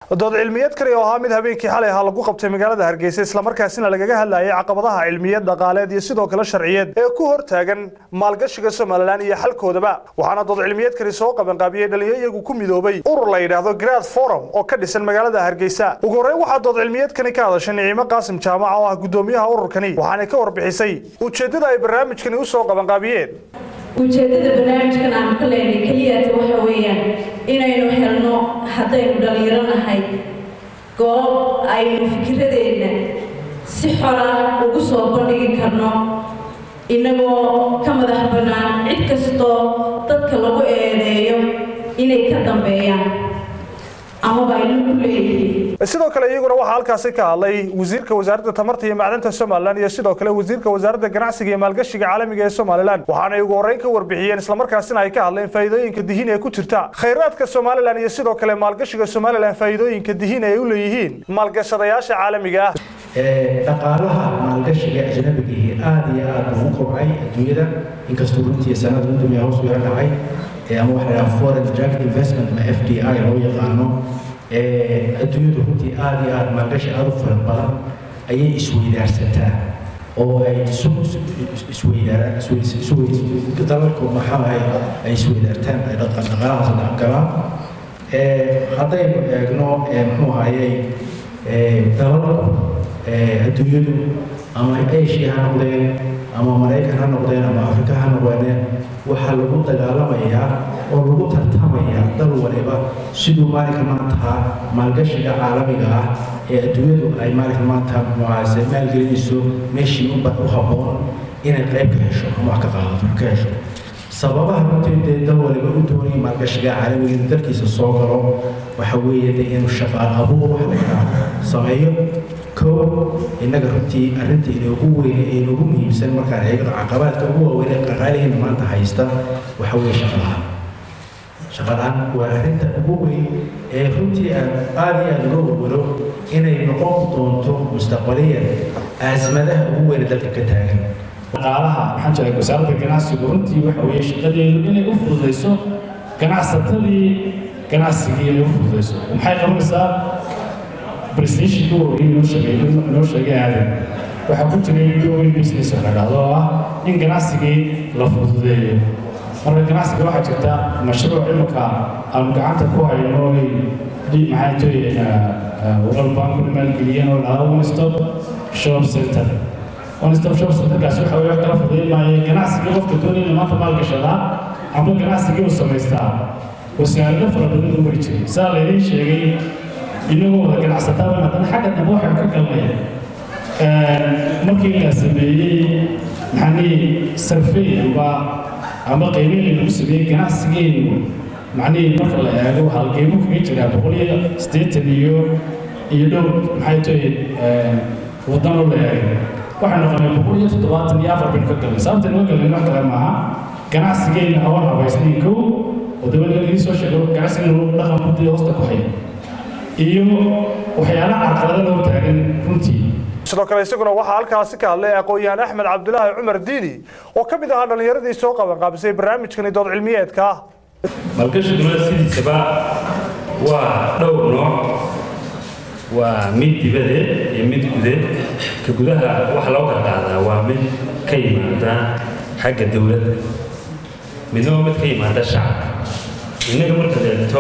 dood cilmiyeed kale oo ahaa mid habeenkii xalay ahaa lagu qabtay magaalada hargeysa islamarkaasina lagaga hadlayay caqabadaha cilmiyeed dhaqaaleed iyo sidoo kale sharciyeed ee ku hortaagan maalgashiga somalilan iyo xalkoodaba waxaana dood cilmiyeed kale soo qabanqaabiyey dhalinyaro iyagu ku midoobay urur la yidhaahdo grad forum oo ka dhisan magaalada hargeysa ugu horreyn waxaa dood cilmiyeedkani ka hadashay niciimo qaasim jaamac oo ah gudoomiyaha ururkani waxaanay ka warbixisay ujeeddada ay barnaamijkani usoo qabanqaabiyeen ujeeddada barnaamijkan aanu ka leynay keliyata waxa weeyaan inaynu helno haddaynu dhallinyaro nahay goob aynu fikiradeenna si xora ugu soo bandhigi karno innagoo ka madax bannaan cid kastoo dadka lagu eedeeyo inay ka dambeeyaan amaba aynu ku leeyihiin sidoo kale iyaguna waxaa halkaasi ka hadlay wasiirka wasaaradda tamarta iyo macdanta somalilan iyo sidoo kale wasiirka wasaaradda ganacsiga iyo maalgashiga caalamiga ee somalilan waxaanay ugu horreyn ka warbixiyeen islamarkaasina ay ka hadleen faa'iidooyinka dihiin ee ku jirta khayraadka somalilan iyo sidoo kale maalgashiga somalilan faa'iidooyinka dihiin ay u leeyihiin maalgashadayaasha caalamiga ah dhaqaalaha maalgashiga ajnabigii aada iyo aada ugu kobcay adduunyada inkastoo runtii sanad gudoomiya hoos u yara dhacay ama waxa la dhahaa foreign direct investment ama f d i loo yaqaano adduunyadu runtii aada iyo aada maalgashi aada u fara badan ayay isweydaarsataa oo ay isweydaardalalku maxaahay ay isweydaartaan ay dhaqaalahaas dhaqgalaan haddaynu eegno muxuu ahayey dalalku adduunyadu ama asia ha noqdeen ama maraykan ha noqdeen ama afrika ha noqdeen waxaa lagu dagaalamayaa oo lagu tartamayaa dal waliba siduu maalinka maanta maalgashiga caalamiga ah ee adduunyadu ay maalinka maanta mucaase maalgelinayso meeshii u habboon inay qayb ka hesho ama wax ka qaadato ka hesho sababaha runtii dee dal waliba u doonaya maalgashiga caalamiga inuu dalkiisa soo galo waxa weeye dee inuu shaqaal abuur wax la yidhaaho sameeyo kow innaga runtii arrinta inoogu weyne ee inoogu muhiimsan markaan eegno caqabaadka ugu waaweyn ee qaqaalihiina maanta haysta waxa weeye shaqalaha shaqalaan waa arrinta ugu weyn ee runtii aan aada iyo aada uga warwaro inay noqon doonto mustaqbaliyan aasmadaha ugu weyne dalka ka taagan dhaqaalaha maxaan jiray wasaaradda ganacsigu runtii waxa weeye shaqadeedu inay u fududayso ganacsatadii ganacsigii inay u fududayso maxay qabanaysaa prestationka wariyay inoo sheegay inoo sheegay aadan waxaa ku jiray doing business oo la dhahdo oo ah in ganacsigii la fududeeyo marka ganacsiga waxaa jirta mashruuc imika aanu gacanta ku hayno maxaa jiray world bank kuna maalgeliyeen oo dhahdo one stop shop center one stop shop centerkaas waxa weye wax kala fududeyn maayo ganacsigii qofka doonayna maanta maalgashadaa ama ganacsigii uu samaystaa wasaarado fara badan u mari jiray saa laydin sheegay inagoo wada ganacsataan haddana xagga dambe waxaan ka galnay markii la sameeyey maxanii sarfey amba ama qiimeyn lagu sameeyey ganacsigeenu macnihii marka la eego halgeemo kaga jiraa boqol iyo siddeetan iyo iyo dhowr maxay tahay wadano la eegay waxaan noqonay boqol iyo toddobaatan iyo afar baynu ka galnay sababta naga galnay wax kale maaha ganacsigeena awan habaysnayn kow oo dabana idin soo sheego ganacsigeenu dhaqan buddii hoosta ku haya iyo waxyaalaha carqalada loo taagan runtii sidoo kale isaguna waxaa halkaasi ka hadlay aqoon-yahan axmed cabdulaahi cumar diini oo ka mid ahaa dhallinyaradii soo qabanqaabisay barnaamijkani dood cilmiyeedka ah maalgashiguna sidiisaba waa dhowr nooc waa mid dibadeed iyo mid gudeed ka gudaha waxa loo kala qaadaa waa mid ka yimaada xagga dowladda midna waa mid ka yimaada shacabka innaga marka leegto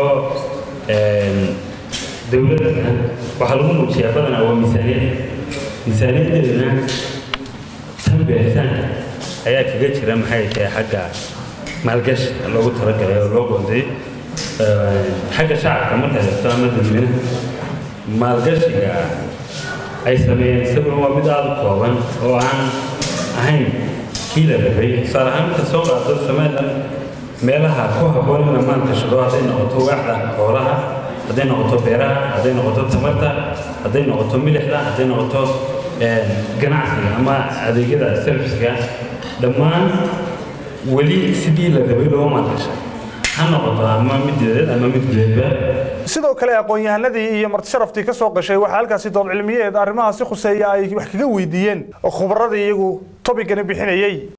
dowladdana waxaa lagu muujiyaa badanaa waa miisaaniyad miisaaniyadeeduna tan beeritaanka ayaa kaga jira maxay tahay xagga maalgashi loogu talagalay oo loo qoonday xagga shacabka marka leegto ama dadweynaha maalgashiga ay sameeyeen isaguna waa mid aada u kooban oo aan ahayn kii la rabay tusaale ahaan marka soo qaado somaliland meelaha ku habboon in la maalgashado hadday noqoto waaxda xoolaha hadday noqoto beeraha hadday noqoto tamarta hadday noqoto milixda hadday noqoto ganacsiga ama adeegyada serviceka dhammaan weli sidii la rabay loo maalgasha ha noqoto ama mid dibadeed ama mid gudeedba sidoo kale aqoon-yahanadii iyo martisharaftii ka soo gashay waxaa halkaasi dood cilmiyeed arrimahaasi khuseeya ay wax kaga weydiiyeen khubaradii iyagu tobigani bixinayey